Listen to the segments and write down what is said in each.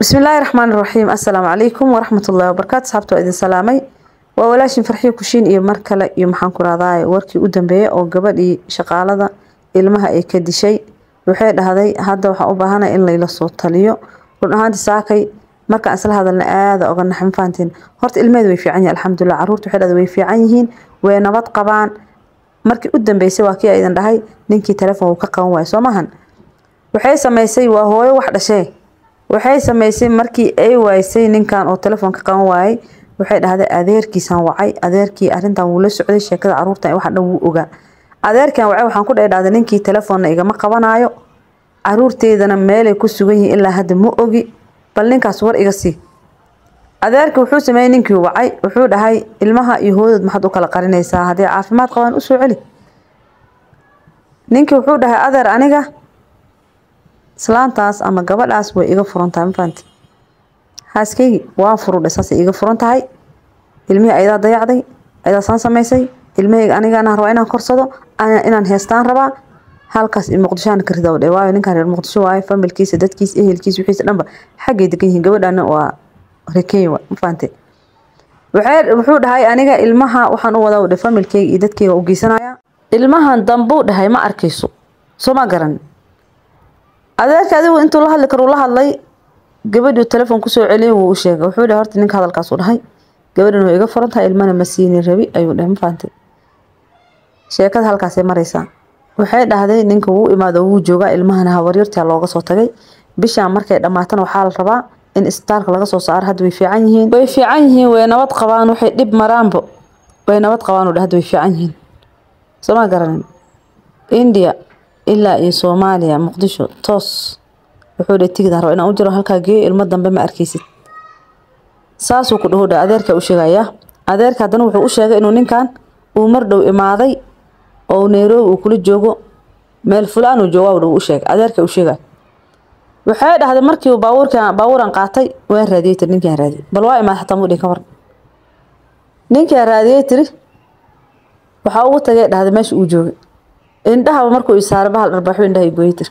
bismillaahi raxmaan raxiim assalaamu calaykum waraxmatullaahi wabarakaatu saxaabta waa idin salaamay waa walaashin farxiyo kushiin iyo mar kale iyo maxaan ku rahdaa warkii u dambeeyay oo gabadhii shaqaalada ilmaha ay ka dishay waxay dhahday hadda waxaan u baahanay in layla soo taliyo run ahaanti saakay markaan isla hadalna aada oga naxma fahantiin horta ilmeheeda way fiican yihin alxamdulilah caruurta waxay dhahday way fiican yihiin way nabad qabaan markii u dambeysay waa kii aydan dhahay ninkii telefoon uu ka qaban waayo soo maahan waxay samaysay waa hooyo wax dhashee waxay samaysay markii ay waaysay ninkan oo telefoon ka qaban waayay waxay dhahday adeerkiisaan wacay adeerkii arintan wuu la socday sheekada caruurtan waxa dhan wuu ogaa adeerkan wacay waxaan ku dhahay dhahday ninkii telefoonna igama qabanaayo caruurteydana meelay ku sugan yihiin ilaa hadda ma ogi bal ninkaas war iga sii adeerka wuxuu sameeyey ninkii wacay wuxuu dhahay ilmaha iyo hooyadood maxaad u kala qarinaysaa haddii caafimaad qabaan usoo celi ninkii wuxuu dhahay adeer aniga islaantaas ama gabadhaas way iga furan tahay mafahanti xaaskeygi waan furudhay saasay iga furan tahay ilmihii ayadaa dayacday ayadaa saan samaysay ilmahayga anigaana rabaa inaan korsado inaan heestaan rabaa halkaas muqdishoana ka ridaw dhe waayo ninkan reer muqdisho waayo familkiisa dadkiisa ehelkiisa wixiisa dhanba xaggay degan yihiin gabadhana waa rekenya wa ma fahante wuxuu dhahay aniga ilmaha waxaan u wadaa dhe familkeyga iyo dadkeyga u geysanaya ilmahan dambuu dhahay ma arkayso soo ma garan adeerka adigu intuu la hadli karo la hadlay gabadhuu telefoon kusoo celiyay wuu u sheegay wuxuu dhahay horta ninka hadalkaasuu dhahay gabadhan way iga furan tahay ilmana ma siini rabi ayuu dhahay ma fahante sheekada halkaasay maraysaa waxay dhahday ninka wuu imaado wuu joogaa ilmahana habaryartaa looga soo tagay bishaan markay dhammaatana waxaa la rabaa in isbitaalka laga soo saaro hadda way fiican yihiin way fiican yihiin way nabad qabaan waxay dhib maraanbo way nabad qabaan hadda way fiican yihiin soo ma garanin india ilaa iyo soomaaliya muqdisho toos wuxuu dhahay tigid raba inaan u jiro halkaa geeyo ilmo dambe ma arkaysid saasuu ku dhaho dha adeerka u sheegayaa adeerka haddana wuxuu u sheegay inuu ninkan uu mar dhow imaaday oo nairobi uu kula joogo meel fulaan uu jooga dhow u sheegay adeerka u sheegay waxay dhahday markii uu baabuurkan baabuuran qaatay waan raadiyey tiri ninkaan raadiyey bal waa imaad xataa mudhin ka war ninkaan raadiyey tiri waxaa ugu tagay dhahday meesha uu joogay indhahaba markuu isaaray bahal dharbaaxu indhaha gooyey tiri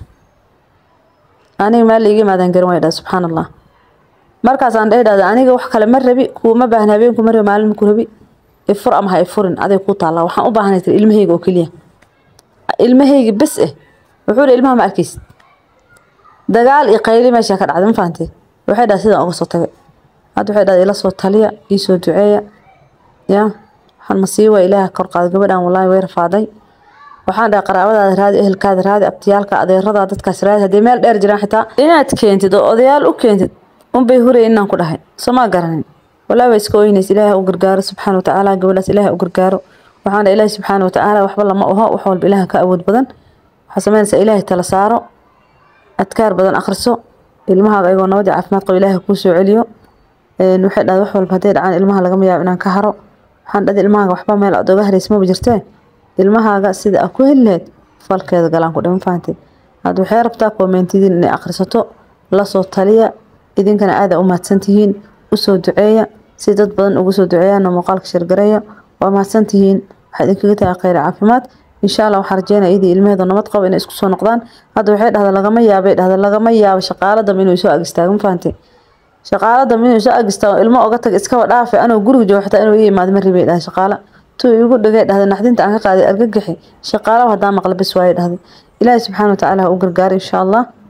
aniga meel laiga imaadaan garan way dhahay subxaan allah markaasaan dhahay dhahday aniga wax kale ma rabi kuuma baahna habeenku ma rabi maalin ku rabi ifur ama ha ifurin aday ku taallaa waxaan u baahanay tiri ilmahayga oo keliya ilmahayga bes eh wuxuu dhahay ilmaha ma arkaysid dagaal iyo qayli meesha ka dhacday ma fahantay waxay dhahay sidaan uga soo tagay hadda waxay dhahday ila soo taliya ii soo duceeya ya waxaan masiiba ilaaha kor qaaday gabadhan wallaahi way rafaaday waxaan dhahay qaraabadaada raadi ehelkaada raadi abtiyaalka adeerada dadkaas raadi haddii meel dheer jiraan xitaa inaad keentid oo odayaal u keentid unbay huraya inaan ku dhahay soo maa garanin walaa waa iska oynays ilaaha u gargaaro subxaana watacaala gabadhaas ilaaha u gargaaro waxaan dhahay ilaahi subxaana watacaala waxba lama oho wax walba ilaaha ka awood badan waxaa samaynaysaa ilaahay tala saaro adkaar badan akhriso ilmahaaga ayagoo nabadii caafimaad qabo ilaaha kuu soo celiyo waxay dhahay wax walba hadday dhacaan ilmaha lagama yaabo inaan ka haro waxaan dhahay ilmahaaga waxba meel aad oga haraysa maba jirtee ilmahaaga sida aa ku heli lahayd falkeeda galaan ku dhiman fahantay hadda waxay rabtaa koomentidiin inay akhrisato lasoo taliya idinkana aada u mahadsantihiin usoo duceeya si dad badan ugu soo duceeyaana muuqaalka shirgareeya waa mahadsantihiin waxaa idinkaga tahay kheyr caafimaad insha allah waxaa rajeynaya iyadii ilmaheeda nabad qabo inay isku soo noqdaan hadda waxay dhahda lagama yaabay dhahda lagama yaabo shaqaala dambe inuu soo agistaago ma fahantay shaqaala dambe inuu soo agistaago ilmo oga tag iskaba dhaafe anuu guriga joogo xitaa inuu ii imaado ma ribay dhahay shaqaala tuu igu dhigay dhahday naxdinta aan ka qaaday argagaxi shaqaalaha haddaan maqla bis waaye dhahday ilaahi subxaana watacaala ha u gargaaray insha allah